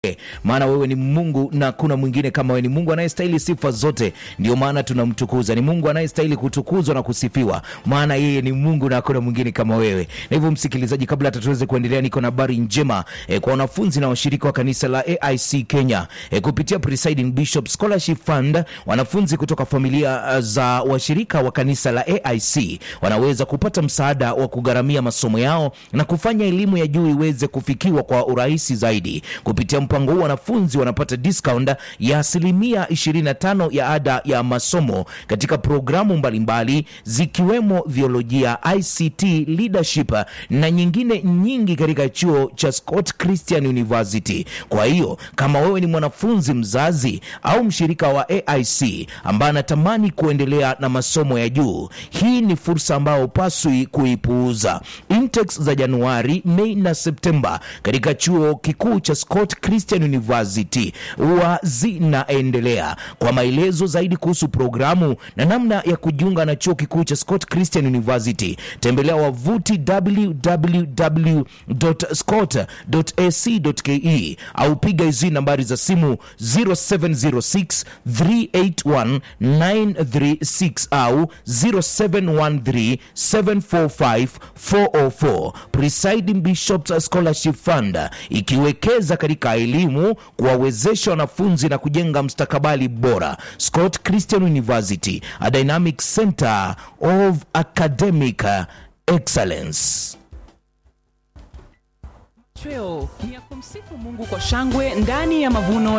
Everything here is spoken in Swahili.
maana wewe ni Mungu na kuna mwingine kama wewe. Ni Mungu anayestahili sifa zote, ndio maana tunamtukuza. Ni Mungu anayestahili kutukuzwa na kusifiwa, maana yeye ni Mungu na hakuna mwingine kama wewe. Na hivyo, msikilizaji, kabla hata tuweze kuendelea, niko na habari njema e, kwa wanafunzi na washirika wa kanisa la AIC Kenya e, kupitia Presiding Bishop Scholarship Fund, wanafunzi kutoka familia uh, za washirika wa kanisa la AIC wanaweza kupata msaada wa kugharamia masomo yao na kufanya elimu ya juu iweze kufikiwa kwa urahisi zaidi. Kupitia mpango huu, wanafunzi wanapata discount ya asilimia 25 ya ada ya masomo katika programu mbalimbali zikiwemo theolojia, ICT, leadership na nyingine nyingi katika chuo cha Scott Christian University. Kwa hiyo kama wewe ni mwanafunzi, mzazi au mshirika wa AIC ambaye anatamani kuendelea na masomo ya juu, hii ni fursa ambayo paswi kuipuuza. Intakes za Januari, Mei na Septemba katika chuo kikuu cha Scott Christian University huwa zinaendelea. Kwa maelezo zaidi kuhusu programu na namna ya kujiunga na chuo kikuu cha Scott Christian University, tembelea wavuti www.scott.ac.ke au piga hizi nambari za simu 0706 381 936 au 0713 745 404. Presiding Bishops Scholarship Fund ikiwekeza katika elimu, kuwawezesha wanafunzi na kujenga mstakabali bora. Scott Christian University, a dynamic center of academic excellence. Chweo ni ya kumsifu Mungu kwa shangwe ndani ya mavuno